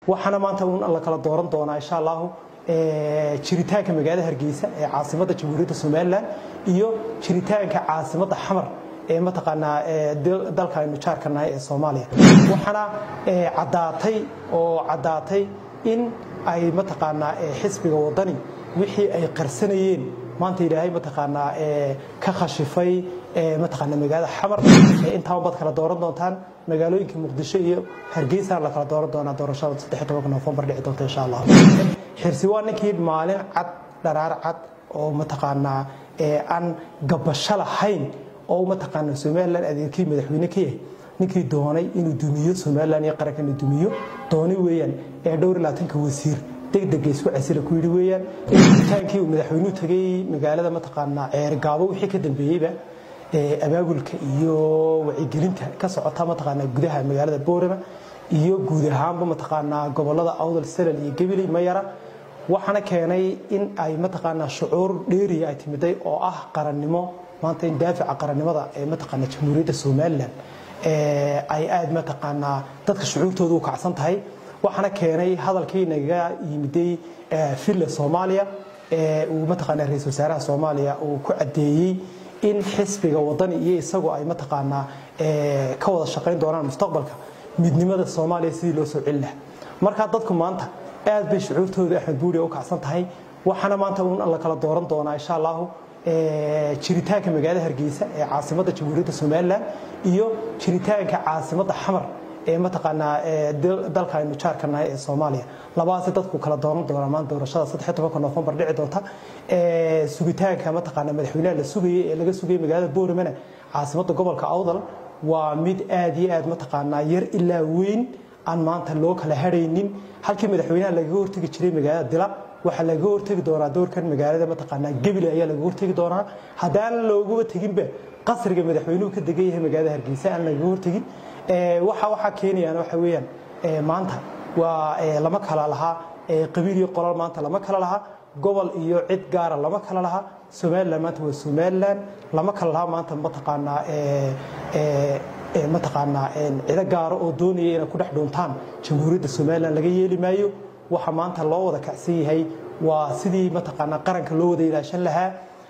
waxaana maanta un la kala dooran doonaa insha allahu jiritaanka magaalada hargeysa ee caasimadda jamhuuriyadda somalilan iyo jiritaanka caasimadda xamar ee mataqaanaa dalka aynu jaarka nahay ee soomaaliya waxaana caddaatay oo caddaatay in ay mataqaanaa xisbiga wadani wixii ay qarsanayeen maanta ilaahay mataqaanaa ka khashifay mataqaanaa magaalada xamar intaan baad kala dooran doontaan magaalooyinka muqdisho iyo hargeysa la kala dooran doonaa doorashada saddex tobanka noofembar dhici doonta insha allah xirsi waa ninkii maalin cad dharaar cad oo mataqaanaa aan gabasho lahayn oo mataqaanaa somalilan adeerkii madaxweyne ka yahay ninkii doonay inuu dumiyo somalilan iyo qaranka inuu dumiyo dooni weeyaan ee dhowr iyo labaatanka wasiir degdega isku casila ku yidhi weeyaan initaankii uu madaxweynuhu tegay magaalada mataqaanaa ceergaabo wixii ka dambeeyeyba abaabulka iyo wacyigelinta ka socota mataqaanaa gudaha magaalada boorama iyo guud ahaanba mataqaanaa gobolada awdal salal iyo gabiley mayara waxaana keenay in ay mataqaanaa shucuur dheeriya ay timiday oo ah qarannimo maanta in daafica qarannimada ee mataqaanaa jamhuuriyadda somalilan ay aad mataqaanaa dadka shucuurtooda u kacsan tahay waxaana keenay hadalkii naga yimiday villa soomaaliya uu mataqaanaa ra-isul wasaaraha soomaaliya uu ku caddeeyey in xisbiga wadani iyo isagu ay mataqaanaa ka wada shaqayn doonaan mustaqbalka midnimada soomaaliya sidii loo soo celin lahaa markaa dadku maanta aad bay shucuurtooda axmed buuri u kacsan tahay waxaana maanta un la kala dooran doonaa insha allahu jiritaanka magaalada hargeysa ee caasimadda jamhuuriyadda somalilan iyo jiritaanka caasimadda xamar ee mataqaanaa dalka aynu jaarka nahay ee soomaaliya labadaasi dadku kala dooran doonaa maanta doorashada saddex tobanka noofembar dhici doonta sugitaanka mataqaanaa madaxweynaha la sugayay ee laga sugayay magaalada booramana caasimadda gobolka awdal waa mid aad iyo aad mataqaanaa yar ilaa weyn aan maanta loo kala hadhaynin halkii madaxweynaha lagaga hortegi jiray magaalada dila waxaa lagaga hortegi doonaa doorkan magaalada mataqaanaa gebile ayaa lagaga hortegi doonaa haddaan looguba teginba qasriga madaxweynuhu ka degan yahay magaalada hargeysa aan lagaga hortegin waxa waxaa keenayaan waxa weeyaan maanta waa lama kala lahaa qabiil iyo qolal maanta lama kala lahaa gobol iyo cid gaara lama kala lahaa somalilan maanta waa somalilan lama kala lahaa maanta mataqaanaa mataqaanaa cido gaaro oo doonaya inay ku dhex dhuuntaan jamhuuriyadda somalilan laga yeeli maayo waxa maanta loo wada kacsan yahay waa sidii mataqaanaa qaranka loo wada ilaashan lahaa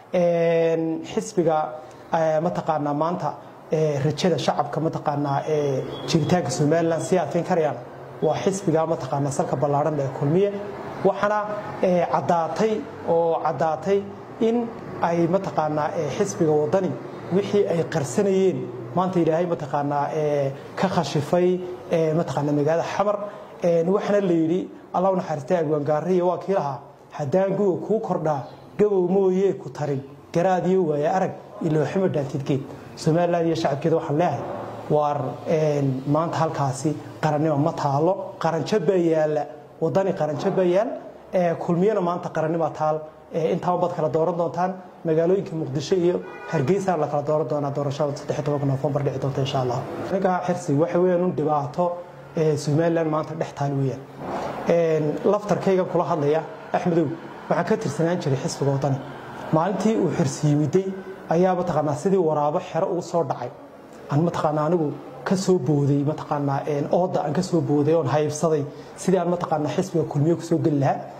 xisbiga mataqaanaa maanta rajada shacabka mataqaanaa jiritaanka somalilan sii adkayn karayaan waa xisbiga mataqaanaa salka ballaaran ee kulmiye waxaana caddaatay oo caddaatay in ay mataqaanaa xisbiga wadani wixii ay qarsanayeen maanta ilaahay mataqaanaa ka khashifay mataqaanaa magaalada xamar waxaana la yidhi allah u naxariistay agwaangaariya waa kii lahaa haddaan guga kuu kordhaa gabow mooyee ku tarin garaadiyo waaye arag ilooximo dhaantidgeed somalilan iyo shacabkeeda waxaan leehay waar maanta halkaasi qarannimo ma taalo qaranjo baa yaalla wadani qaranjo baa yaal kulmiyana maanta qarannima taal intaaba baad kala dooran doontaan magaalooyinka muqdisho iyo hargeysa la kala dooran doonaa doorashada saddex tobanka noofembar dhici doonta insha allah ninkaa xirsi waxa weeyaan un dhibaato somalilan maanta dhex taal weeyaan laftarkaygan kula hadlaya axmedow waxaan ka tirsanaan jiray xisbiga wadani maalintii uu xirsi yimiday ayaa mataqaanaa sidii waraabo xero ugu soo dhacay aan mataqaanaa anigu ka soo booday mataqaanaa ooda aan ka soo booday oon haybsaday sidii aan mataqaanaa xisbiga kulmiye kusoo geli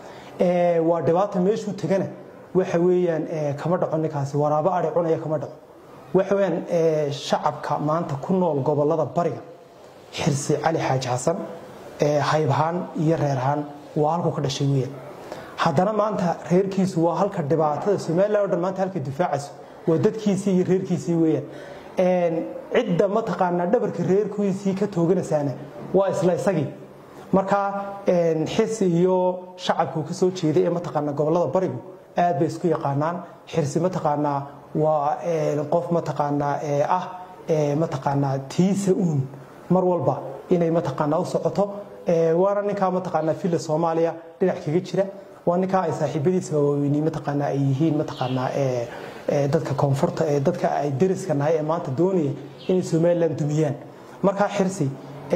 lahaa waa dhibaata meeshuu tegana waxa weeyaan kama dhaco ninkaasi waraabo ari cunaya kama dhaco waxa weeyaan shacabka maanta ku nool gobolada bariga xirsi cali xaaji xasan haybahaan iyo reerahaan waa halku ka dhashay weeyaan haddana maanta reerkiisu waa halka dhibaatada somalilan o dhan maanta halka difaacayso waa dadkiisii iyo reerkiisii weeyaan cidda mataqaanaa dhabarka reerkiisii ka tooganaysaana waa isla isagii marka xirsi iyo shacabku ka soo jeeday ee mataqaanaa gobolada barigu aad bay isku yaqaanaan xirsi mataqaanaa waa qof mataqaanaa ah mataqaanaa tiisa uun mar walba inay mataqaanaa u socoto waana ninkaa mataqaanaa villa soomaaliya dhinac kaga jira waa ninkaa ay saaxiibadiisa waaweyni mataqaanaa ay yihiin mataqaanaa dadka koonfurta ee dadka ay deriska nahay ee maanta doonaya inay somalilan dumiyaan markaa xirsi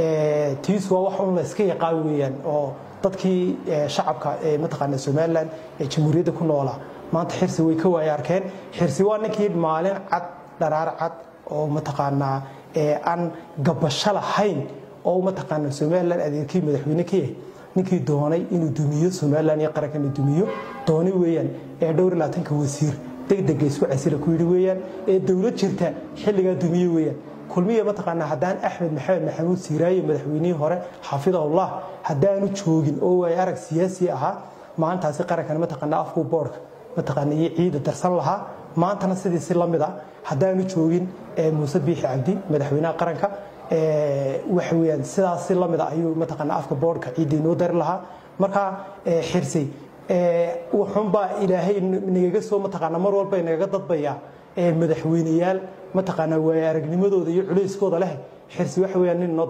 tiisu waa wax un la iska yaqaan weeyaan oo dadkii shacabka ee mataqaanaa somalilan ee jamhuuriyadda ku noolaa maanta xirsi way ka waaya arkeen xirsi waa ninkii maalin cad dharaar cad oo mataqaanaa aan gabasho lahayn oo mataqaanaa somalilan adeerkii madaxweyne ka yahay ninkii doonay inuu dumiyo somalilan iyo qarankan uu dumiyo dooni weeyaan ee dhowr iyo labaatanka wasiir degdega isku casila ku yidhi weeyaan ee dowlad jirta xilligaa dumiye weeyaan kulmiya mataqaanaa haddaan axmed maxamed maxamuud siiraayo madaxweynihii hore xafidahullah haddaanu joogin oo waay arag siyaasi ahaa maalintaasi qarankan mataqaanaa afkuu boodhka mataqaana iyo ciida darsan lahaa maantana sidii si lamid ah haddaanu joogin muuse biixi cabdi madaxweynaha qaranka waxa weyaan sidaas si lamid ah ayuu mataqaana afka boodhka ciidda inoo dari lahaa marka xirsay wuxuunbaa ilaahay nagaga soo mataqaana mar walba nagaga dadbaya madaxweyneyaal mataqaana waaya aragnimadooda iyo culayskooda leh xirsi waxa weyaan nin